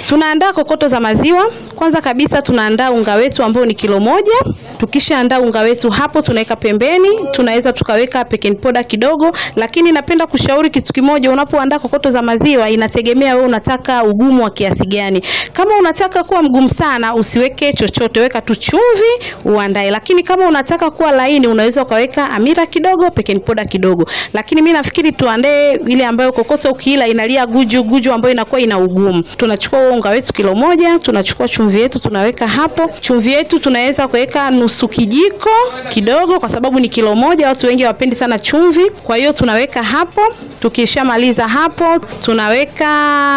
Tunaandaa kokoto za maziwa. Kwanza kabisa tunaandaa unga wetu ambao ni kilo moja. Tukishaandaa unga wetu hapo tunaweka pembeni, tunaweza tukaweka baking powder kidogo, lakini napenda kushauri kitu kimoja, unapoandaa kokoto za maziwa inategemea wewe unataka ugumu wa kiasi gani. Kama unataka kuwa mgumu sana, usiweke chochote, weka tu chumvi uandae. Lakini kama unataka kuwa laini, unaweza ukaweka amira kidogo, baking powder kidogo. Lakini mimi nafikiri tuandae ile ambayo kokoto ukiila inalia guju guju, ambayo inakuwa ina ugumu. Tunachukua huo unga wetu kilo moja, tunachukua chumvi yetu tunaweka hapo. Chumvi yetu tunaweza kuweka nusu kijiko kidogo, kwa sababu ni kilo moja, watu wengi hawapendi sana chumvi. Kwa hiyo tunaweka hapo. Tukishamaliza hapo, tunaweka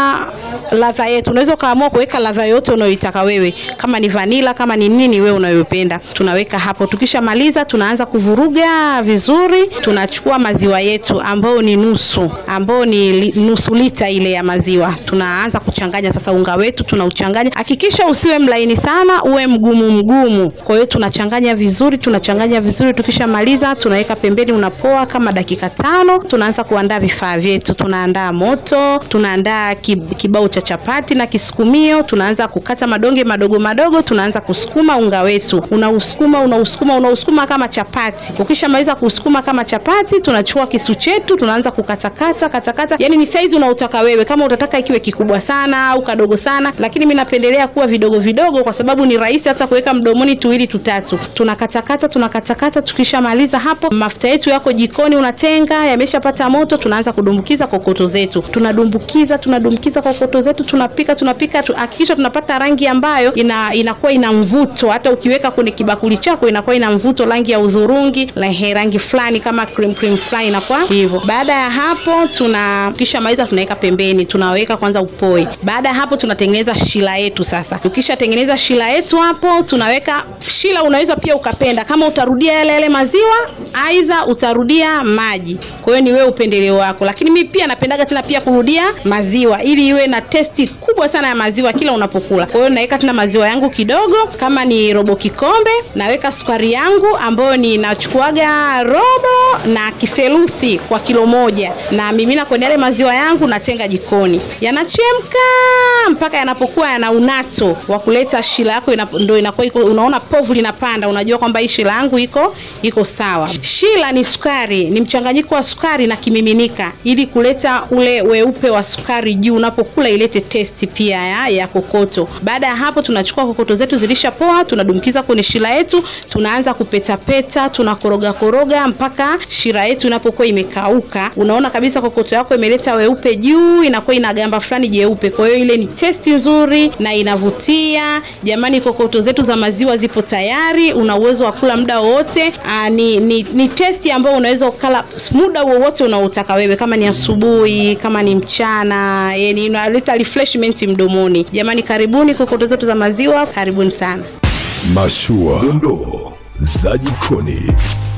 ladha yetu. Unaweza ukaamua kuweka ladha yote unayoitaka wewe, kama ni vanila, kama ni nini wewe unayopenda, tunaweka hapo. Tukishamaliza, tunaanza kuvuruga vizuri. Tunachukua maziwa yetu ambayo ni nusu, ambayo ni li, nusu lita ile ya maziwa, tunaanza kuchanganya sasa. Unga wetu tunauchanganya, hakikisha usiwe mlaini sana, uwe mgumu mgumu. Kwa hiyo tunachanganya vizuri, tunachanganya vizuri. Tukishamaliza, tunaweka pembeni, unapoa kama dakika tano. Tunaanza kuandaa vifaa vyetu, tunaandaa moto, tunaandaa kibao cha chapati na kisukumio. Tunaanza kukata madonge madogo madogo, tunaanza kusukuma unga wetu, unausukuma unausukuma unausukuma kama chapati. Ukishamaliza kusukuma kama chapati, tunachukua kisu chetu, tunaanza kukatakata katakata, yani ni saizi unaotaka wewe, kama utataka ikiwe kikubwa sana au kadogo sana, lakini mimi napendelea kuwa vidogo vidogo, kwa sababu ni rahisi hata kuweka mdomoni tuwili tutatu. Tunakatakata tunakatakata, tukishamaliza hapo, mafuta yetu yako jikoni, unatenga yameshapata moto, tunaanza kudumbukiza kokoto zetu, tunadumbukiza tunadumbukiza kokoto zetu, tunapika tunapika, hakikisha tunapata rangi ambayo ina inakuwa ina mvuto, hata ukiweka kwenye kibakuli chako inakuwa ina mvuto, rangi ya udhurungi, rangi fulani kama cream cream fulani inakuwa hivyo. Baada ya hapo, tuna kisha maliza, tunaweka pembeni, tunaweka kwanza upoe. Baada ya hapo, tunatengeneza shila yetu. Sasa tukishatengeneza shila yetu hapo, tunaweka shila. Unaweza pia ukapenda kama utarudia yale yale maziwa, aidha utarudia maji. Kwa hiyo ni wewe upendeleo wako, lakini mimi pia napendaga tena pia kurudia maziwa ili iwe na testi kubwa sana ya maziwa kila unapokula. Kwa hiyo naweka tena maziwa yangu kidogo, kama ni robo kikombe, naweka sukari yangu ambayo ninachukuaga robo na kitheluthi kwa kilo moja, na mimina kwenye yale maziwa yangu, natenga jikoni, yanachemka mpaka yanapokuwa yana unato wa kuleta shila yako ina, ndio inakuwa iko, unaona povu linapanda, unajua kwamba hii shila yangu iko iko sawa. Shila ni sukari, ni mchanganyiko wa sukari na kimiminika, ili kuleta ule weupe wa sukari juu, unapokula ilete testi pia ya, ya kokoto. Baada ya hapo, tunachukua kokoto zetu zilishapoa, tunadumkiza kwenye shila yetu, tunaanza kupetapeta, tunakoroga koroga mpaka shira yetu inapokuwa imekauka. Unaona kabisa kokoto yako imeleta weupe juu, inakuwa ina gamba fulani jeupe. Kwa hiyo ile ni testi nzuri na inavutia. Jamani, kokoto zetu za maziwa zipo tayari, una uwezo wa kula muda wowote. Ni, ni, ni testi ambayo unaweza ukala muda wowote unaotaka wewe, kama ni asubuhi, kama ni mchana, yani inaleta refreshment mdomoni. Jamani, karibuni kokoto zetu za maziwa, karibuni sana. Mashua, dondoo za jikoni.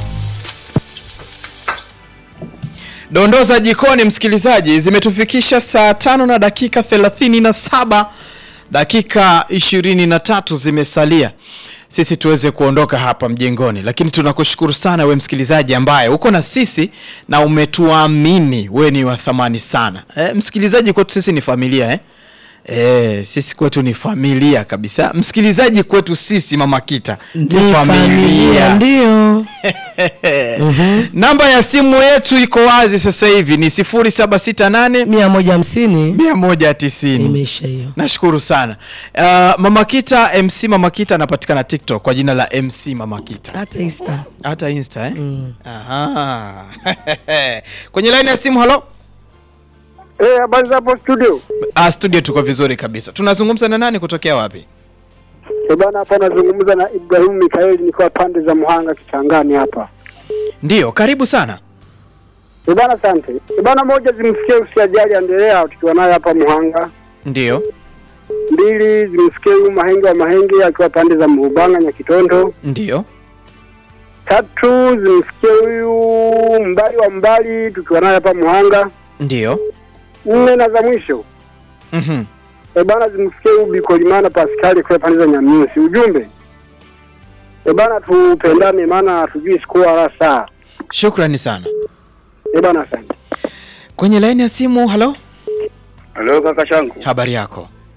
Dondoo za jikoni, msikilizaji, zimetufikisha saa tano na dakika thelathini na saba dakika ishirini na tatu zimesalia sisi tuweze kuondoka hapa mjengoni, lakini tunakushukuru sana we msikilizaji ambaye uko na sisi na umetuamini. We ni wa thamani sana e, msikilizaji kwetu sisi ni familia eh? E, sisi kwetu ni familia kabisa. Msikilizaji kwetu sisi Mama Kita ni familia, ndio. Namba ya simu yetu iko wazi sasa hivi ni 0768 mia moja hamsini 190. imeisha hiyo. Nashukuru sana uh, Mama Kita MC Mama Kita anapatikana TikTok kwa jina la MC Mama Kita, Hata Insta hata Insta eh? Aha. kwenye line ya simu halo. Eh, habari za hapo studio? Ah, studio tuko vizuri kabisa. Tunazungumza na nani kutokea wapi? Eh, bana hapa nazungumza na Ibrahimu Mikaeli nikiwa pande za Muhanga Kichangani hapa. Ndiyo, karibu sana. Eh, bana asante. Eh, bana moja zimsikie usiajali endelea tukiwa naye hapa Muhanga. Ndiyo, Mbili zimsikie huyu Mahenge wa Mahenge akiwa pande za Mrubanga Nyakitondo. ndiyo, Tatu zimsikie huyu Mbali wa Mbali tukiwa naye hapa Muhanga. ndiyo. Nne na za mwisho Mhm. E bana, zimsikie huyu Bikolimana Paskali kwa pande za Nyamnyusi. Ujumbe e bana, tupendane, maana hatujui siku wala saa. Shukrani sana. E bana, asante. Kwenye laini ya simu, halo, Halo kaka changu, habari yako?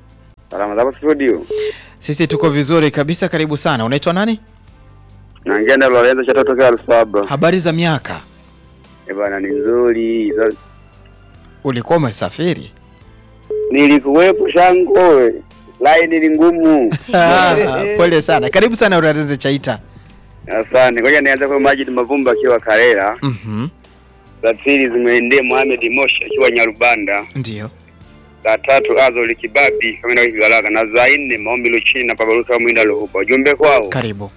Salama zako studio. Sisi tuko vizuri kabisa, karibu sana. Unaitwa nani? Naongea na Lorenzo cha tokea Lusaba. Habari za miaka? Eh bwana ni nzuri. Sasa Ulikuwa umesafiri? Nilikuwepo shango. Line ni ngumu. Ah, Pole sana, karibu sana Urarenze Chaita. Asante. Ngoja nianze kwa Majid Mavumba akiwa Karera. Mhm, Za pili zimeendea Mohamed Moshi akiwa Nyarubanda. ndio. Za tatu Azoli Kibabi kama na Kigalaga na za nne Maombi Luchini na Babaruka Mwinda Luhuba. Ujumbe kwao Karibu.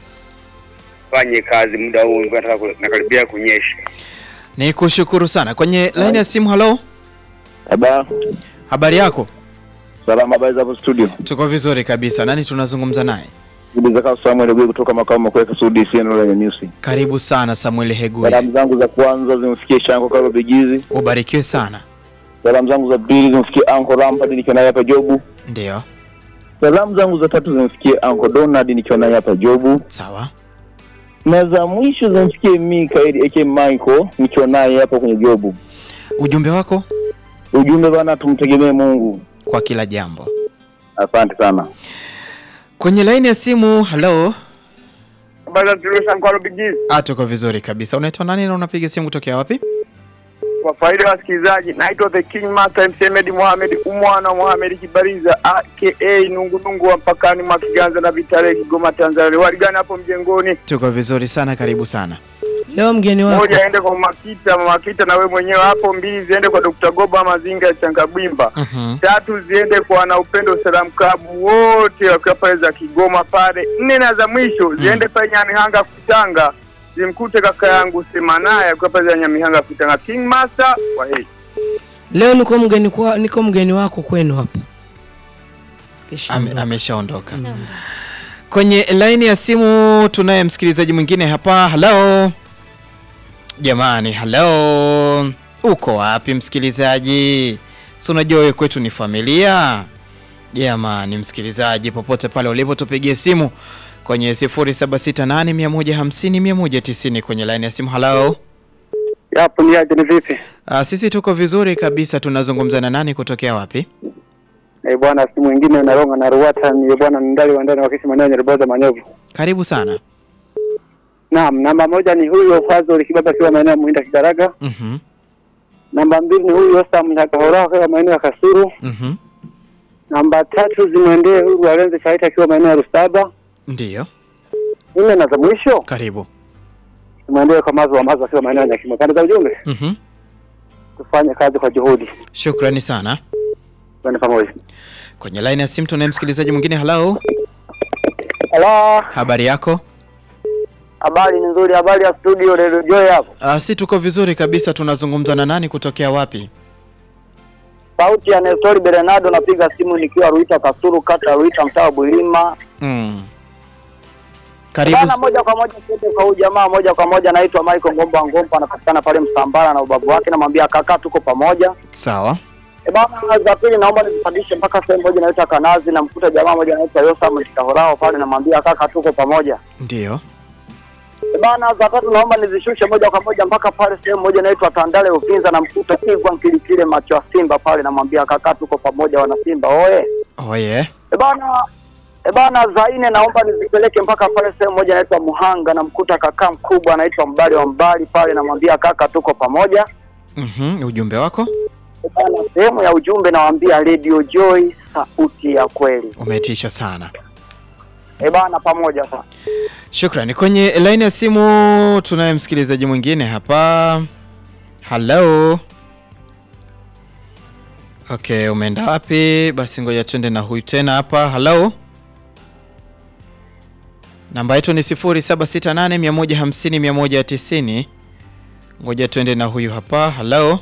fanye kazi muda huu mvua inataka ku- nakaribia kunyesha. Ni kushukuru sana. Kwenye line ya simu, halo, Aba, habari yako? salama habari za hapo studio. Tuko vizuri kabisa. Nani tunazungumza naye? Bibi zaka Samuel Gwe kutoka makao makuu ya Kasudi CN lenye news. Karibu sana Samuel Heguye, Salamu zangu za kwanza zimfikie Shango Karo Bigizi. ubarikiwe sana. Salamu zangu za pili zimfikie Uncle Rampard nikiwa naye hapa Jobu. Ndio, Salamu zangu za tatu zimfikie Uncle Donald nikiwa naye hapa Jobu. sawa. Na za mwisho zimfikie Mikael aka Michael nikiwa naye hapa kwenye Jobu. Ujumbe wako Ujumbe bana, tumtegemee Mungu. kwa kila jambo. Asante sana. Kwenye line ya simu, halo. Habari za Turusa Nkwaro Bigizi. Ah, tuko vizuri kabisa. Unaitwa nani na unapiga simu kutokea wapi? Kwa faida ya wasikilizaji, naitwa The King Master Msemedi Mohamed umwana Mohamed Kibariza aka Nungunungu wa mpakani mwa Kiganza na Vitale Kigoma Tanzania. Waligana hapo mjengoni. Tuko vizuri sana, karibu sana. Leo mgeni wako Moja aende kwa Makita, Makita na we mwenyewe hapo. Mbili ziende kwa Dr. Goba Mazinga ya Changabwimba. Mhm. Tatu ziende kwa wana upendo Salam Klabu wote wakiwa pale za Kigoma pale. Nne na za mwisho ziende pale Nyamihanga Kutanga. Zimkute kaka yangu Semanaya akiwa pale za Nyamihanga Kutanga. King Master wa hei. leo niko mgeni kwa, niko mgeni wako kwenu hapa. Kisha Ame, ondoka. ameshaondoka. Kwenye line ya simu tunaye msikilizaji mwingine hapa. Halo jamani, halo, uko wapi msikilizaji? Si unajua wewe kwetu ni familia jamani. Msikilizaji popote pale ulipo, tupigie simu kwenye 0768150190 kwenye line ya simu. Halo, Yapo ni aje ni vipi? uh, sisi tuko vizuri kabisa. Tunazungumza na nani kutokea wapi? Eh bwana, si mwingine naronga na Ruwata ni bwana ndali wa ndani wakisi maneno ya Riboza Manyovu. Karibu sana. Naam, namba moja ni huyo Fazil Kibaba akiwa maeneo ya Muhinda Kigaraga. Mhm, Namba mbili ni huyo Sam Nyakahora akiwa maeneo ya Kasuru. mhm, Namba tatu zimwendee huyu Alenze Chaita akiwa maeneo ya Rusaba. ndio, Nne na za mwisho karibu. zimwendee kwa mazo wa mazo akiwa maeneo ya Nyakimo. Pande za ujumbe Mhm. tufanye kazi kwa juhudi. Shukrani sana. Twende pamoja. Kwenye line ya simu tunaye msikilizaji mwingine. Halo, Hello, habari yako? habari ni nzuri, habari ya studio Radio Joy hapo. Uh, si tuko vizuri kabisa. Tunazungumza na nani kutokea wapi? Sauti ya Nestori Bernardo, napiga simu nikiwa Ruita Kasuru, kata ya Ruita, mtaa wa Bulima. Mm. Karibu. Bana, moja kwa moja tuende kwa huyu jamaa moja kwa moja, anaitwa Michael Ngomba Ngomba, anapatikana pale Msambara na ubabu wake, namwambia kaka, tuko pamoja. Sawa. E bana, za pili naomba nizipandishe mpaka sehemu moja inaitwa Kanazi, namkuta jamaa moja anaitwa Yosam Mtikahorao pale, namwambia kaka, tuko pamoja. Ndio. E bana, za tatu naomba nizishushe moja kwa moja mpaka pale sehemu moja inaitwa Tandale Uvinza, namkuta Kigwa Nkilikile macho ya Simba pale, namwambia kaka, tuko pamoja, wana Simba oye. Oye. E bana, e bana, za nne naomba nizipeleke mpaka pale sehemu moja inaitwa Muhanga, namkuta kaka mkubwa anaitwa Mbali wa Mbali pale, namwambia kaka, tuko pamoja. Mhm. Ujumbe wako E bana, sehemu ya ujumbe nawaambia Radio Joy, sauti ya kweli. umetisha sana. E bana, pamoja sana. Shukrani. Kwenye line ya simu tunaye msikilizaji mwingine hapa. Halo. Okay, umeenda wapi? Basi ngoja twende na huyu tena hapa. Halo. Namba yetu ni 0768150190. Ngoja twende na huyu hapa. Halo.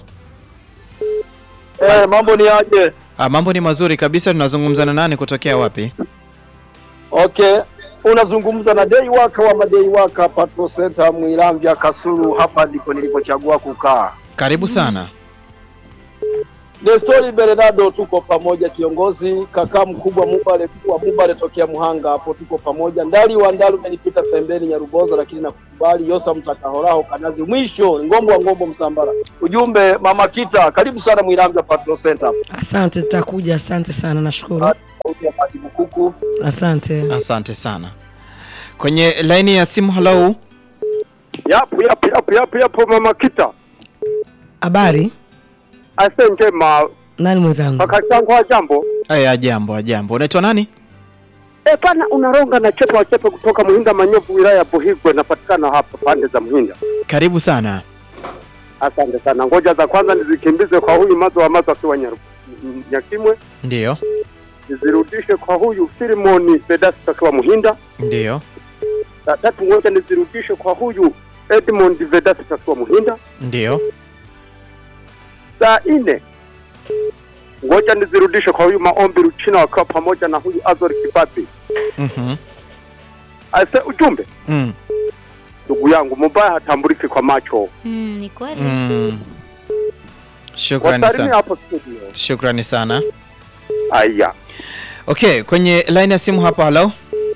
Eh, mambo ni aje? Ah, mambo ni mazuri kabisa. Tunazungumza na nani kutokea wapi? Okay, unazungumza na Dei Waka wa Madei Waka Patrol Center Mwiramvya Kasulu. Hapa ndipo nilipochagua kukaa. Karibu sana. Nestori Bernardo, tuko pamoja kiongozi. Kaka mkubwa Mubale wa Mubale tokea Muhanga, hapo tuko pamoja. Ndali wa Ndalu umenipita pembeni Nyaruboza, lakini nakukubali. Yosa Mtakahoraho Kanazi, mwisho ngombo wa ngombo Msambara. Ujumbe Mama Kita, karibu sana Mwiramvya Patrol Center. Asante, tutakuja. Asante sana, nashukuru. pia Pati Bukuku. Asante. Asante sana. Kwenye laini ya simu, hello. Yapo yapo yapo yapo yapo mama Kita. Habari? Ase njema Nani mwenzangu? kaka changu wa jambo. Aya, jambo jambo. Unaitwa nani? E pana unaronga na chepe wa chepe kutoka Muhinda Manyovu wilaya ya Buhigwe napatikana hapa pande za Muhinda. Karibu sana. Asante sana. Ngoja za kwanza nizikimbize kwa huyu mazo wa mazo akiwa Nyaru- N- Nyakimwe, Ndiyo, nizirudishe kwa huyu Filimoni Pedasti akiwa Muhinda. ndiyo, Za tatu ngoja nizirudishe kwa huyu Edmond Vedasti akiwa Muhinda. ndiyo. Saa nne ngoja nizirudishe kwa huyu Maombi Ruchina wakiwa pamoja na huyu Azori Kibabi. Mhm. Ase ujumbe Mm. ndugu yangu, mubaya hatambuliki kwa macho. Mm, ni kweli. Mm. Shukrani Wasalimia sana. hapo studio. Shukrani sana. Aya. Okay, kwenye line ya simu hapa, hello.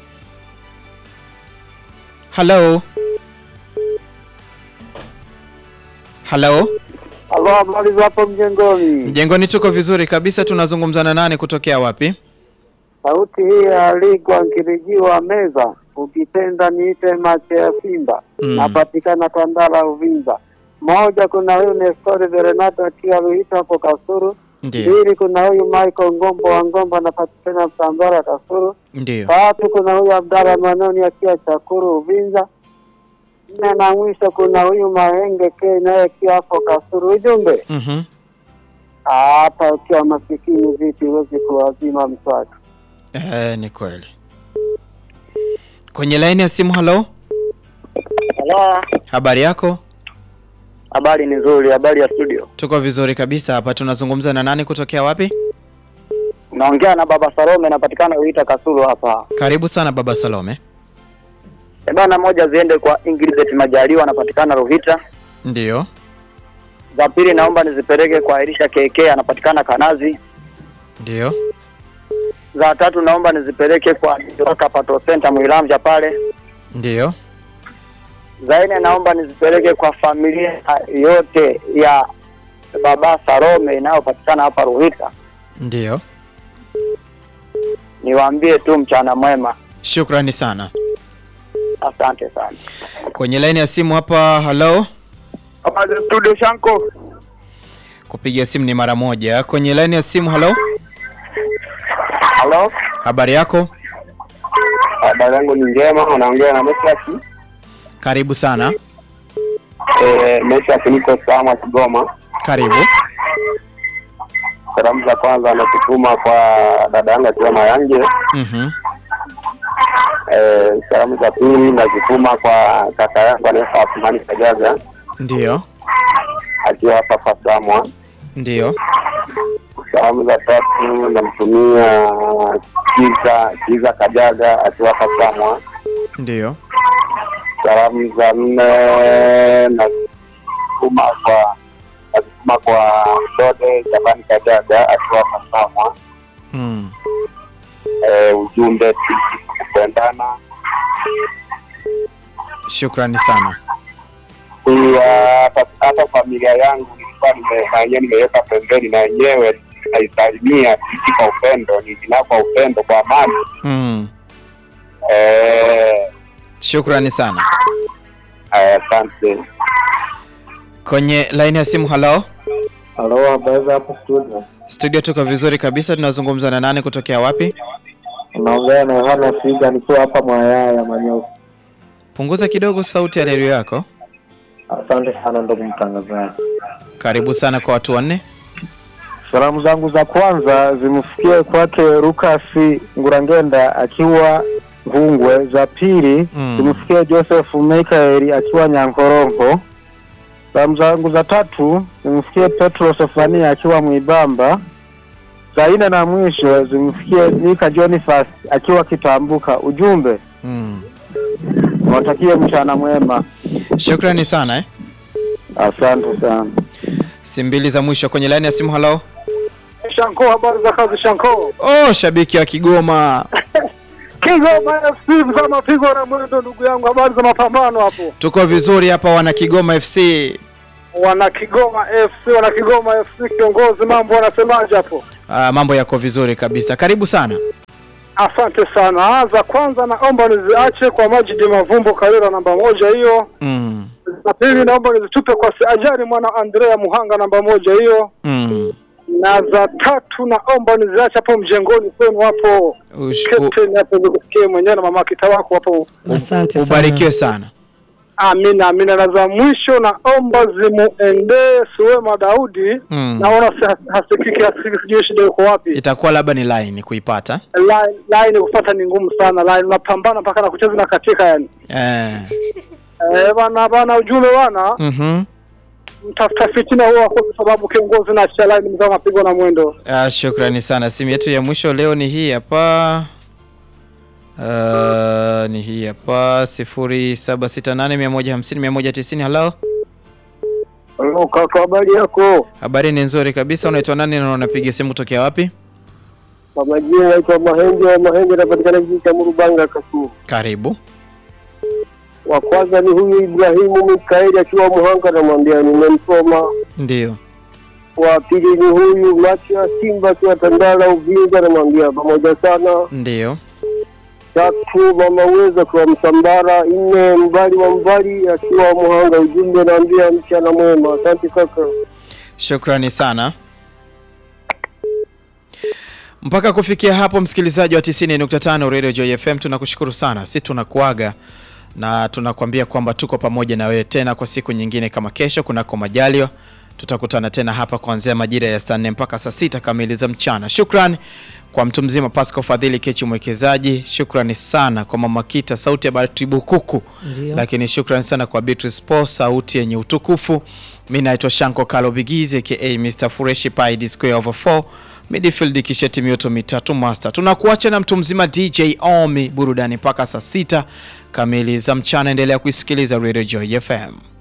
Hello. Hello. Halo, habari za hapo mjengoni? Mjengoni tuko vizuri kabisa, tunazungumza na nani kutokea wapi? Sauti hii ya Ligwa Nkirijiwa Meza, ukipenda niite macho ya Simba. Mm. Napatikana Tandala Uvinza. Moja, kuna huyu Nestori Verenato akiwa Ruhita hapo Kasuru. Ndio, Pili, kuna huyu Michael Ngombo wa Ngombo anapatikana Msambara Kasuru. ndio. Tatu, kuna huyu Abdalla Manoni akiwa Chakuru Uvinza. Nne na mwisho kuna huyu Mahenge K naye akiwa hapo Kasuru. Ujumbe Mhm. hata ukiwa masikini vipi huwezi kuwazima mswaki. Eh, ni kweli. Kwenye line ya simu, hello. Halo, Habari yako? habari ni nzuri. Habari ya studio, Tuko vizuri kabisa hapa. Tunazungumza na nani kutokea wapi? naongea na baba Salome, napatikana Uita Kasulu hapa. Karibu sana baba Salome. E bana, moja ziende kwa Ingrid Majaliwa, anapatikana Ruhita. Ndio, Za pili naomba nizipeleke kwa Elisha KK, anapatikana Kanazi. ndio, Za tatu naomba nizipeleke kwa Waka Pato Center Mwilamja pale. ndio. Za nne naomba nizipeleke kwa familia yote ya baba Salome inayopatikana hapa Ruhita. Ndio. Niwaambie tu mchana mwema, Shukrani sana. asante sana. Kwenye line ya simu hapa, hello. Habari studio Shanko. Kupiga simu ni mara moja. Kwenye line ya simu, hello. Halo, Habari yako? habari yangu ni njema, unaongea na Mesaki. Karibu sana. Eh, Mesaki niko Sama Kigoma. Karibu. Salamu za kwanza nakutuma kwa dada yangu akiwa Mayange. Mhm. Eh, salamu za pili nazituma kwa kaka yangu anaitwa Athmani Kajaga Ndio. akiwa hapa Pasamwa. Ndio. Salamu za tatu namtumia Kiza Kiza Kajaga akiwa Pasamwa. Ndio. Salamu za nne nazituma kwa nazituma kwa Dode Shabani Kajaga akiwa Pasamwa. Mm. Eh, ujumbe sisi kupendana Shukrani sana. pia hata- hata familia yangu nilikuwa nime- na yenyewe nimeweka pembeni na yenyewe naisalimia sisi kwa upendo nilinao kwa upendo kwa amani Mm. Eh, Shukrani sana. eh, asante Kwenye line ya simu, hello. halo habari za hapo studio Studio tuko vizuri kabisa. Tunazungumza na nani kutokea wapi? unaongea na yohana figa nikiwa hapa mwayaya manyofu Punguza kidogo sauti ya redio yako. asante sana ndugu mtangazaji Karibu sana kwa watu wanne. salamu zangu za kwanza zimfikie kwake lukasi ngurangenda akiwa ngungwe za pili Mm. zimfikie joseph mikaeli akiwa nyankoronko salamu zangu za tatu zimfikie petro sefania akiwa mwibamba za nne na mwisho zimfikie mika jonifas akiwa kitambuka ujumbe Mm. nawatakie mchana mwema Shukrani sana eh. asante sana Si mbili za mwisho kwenye line ya simu, hello. shanko habari za kazi shanko Oh, shabiki wa Kigoma. kigoma fc za mapigo na mwendo ndugu yangu habari za mapambano hapo Tuko vizuri hapa wana Kigoma FC. wana Kigoma FC, wana Kigoma FC kiongozi, mambo wanasemaje hapo? Ah, mambo yako vizuri kabisa. Karibu sana. Asante sana. Za kwanza naomba niziache kwa Majidi Mavumbo Karera namba moja hiyo. Mm. Na pili naomba nizitupe kwa Ajari mwana Andrea Muhanga namba moja hiyo. Mm. Na za tatu naomba niziache hapo mjengoni kwenu hapo. Ush- Captain hapo nikusikie mwenyewe na mama kita wako hapo. Asante sana. Ubarikiwe sana. Amina, amina. Na za mwisho naomba zimuendee Suwema Daudi. Mm. Naona si- hasikiki, hasikiki, sijui shida yuko wapi. Itakuwa labda ni line kuipata. Line, line kupata ni ngumu sana. Line unapambana mpaka na kucheza na katika yani. Eh. Eh, bana bana, ujumbe bana, Mhm. mtafuta fitina huwa kwa sababu kiongozi na achia line mzao mapigo na mwendo. Ah, shukrani sana. Simu yetu ya mwisho leo ni hii hapa. Uh, ni hii hapa 0768150190 hello. Halo kaka, habari yako? Habari ni nzuri kabisa. Unaitwa nani na unapiga simu kutokea wapi? Kwa majina naitwa Mahenge wa Mahenge, napatikana kijiji cha Murubanga Kasulu. Karibu. Wa kwanza ni huyu Ibrahimu Mikaeli akiwa Muhanga, namwambia nimemsoma. Ndio. Wa pili ni huyu Macha Simba akiwa Tandala Uvinza, namwambia pamoja sana. Ndio. Tatu mama Uwezo akiwa Msambara. Nne Mbali wa Mbali akiwa Muhanga, ujumbe naambia mchana mwema. Asante kaka. Shukrani sana. Mpaka kufikia hapo, msikilizaji wa 90.5 Radio Joy FM, tunakushukuru sana. Si tunakuaga na tunakwambia kwamba tuko pamoja na wewe tena kwa siku nyingine kama kesho kunako majaliwa. Tutakutana tena hapa kuanzia majira ya saa nne mpaka saa sita kamili za mchana. Shukrani kwa mtu mzima Pascal Fadhili Kechi mwekezaji. Shukrani sana kwa Mama Kita sauti ya Batibu Kuku. Ndio. Lakini shukrani sana kwa Beatrice Paul sauti yenye utukufu. Mimi naitwa Shanko Kalo Bigizi aka Mr Fureshi Pi D square over 4 midfield kisheti mioto mitatu master. Tunakuacha na mtu mzima DJ Omi burudani mpaka saa sita kamili za mchana. Endelea kuisikiliza Radio Joy FM.